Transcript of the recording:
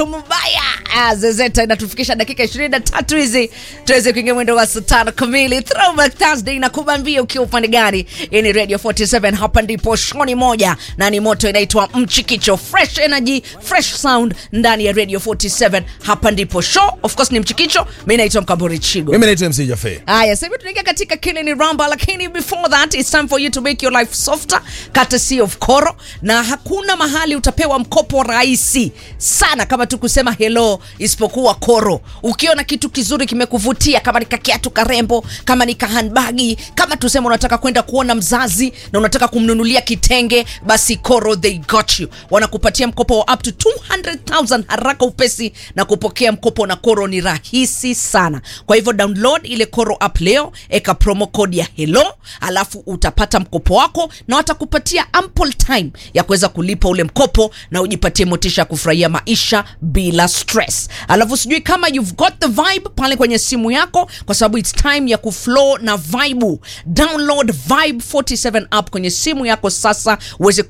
mbaya Ah, zezeta inatufikisha dakika 23 hizi tuweze kuingia mwendo wa saa tano kamili throwback thursday na kubambia ukiwa upande gani hii ni radio 47 hapa ndipo shoni moja na ni moto inaitwa mchikicho fresh energy fresh sound ndani ya radio 47 hapa ndipo show of course ni mchikicho mi naitwa mkamburi chigo mimi naitwa mc jafe Haya, sasa hivi tunaingia katika kile ni ramba, lakini before that it's time for you to make your life softer, courtesy of Koro, na hakuna mahali utapewa mkopo rahisi sana kama tu kusema hello, isipokuwa Koro. Ukiona kitu kizuri kimekuvutia, kama ni kakiatu karembo, kama ni kahandbagi, kama tuseme unataka kwenda kuona mzazi na unataka kumnunulia kitenge, basi Koro they got you. Wanakupatia mkopo wa up to 200,000 haraka upesi, na kupokea mkopo na Koro ni rahisi sana. Kwa hivyo download ile Koro app leo, eka promo code ya hello, alafu utapata mkopo wako na watakupatia ample time ya kuweza kulipa ule mkopo na ujipatie motisha ya kufurahia maisha bila stress. Alafu sijui kama you've got the vibe pale kwenye simu yako, kwa sababu it's time ya kuflow na vibe. Download Vibe 47 app kwenye simu yako sasa uweze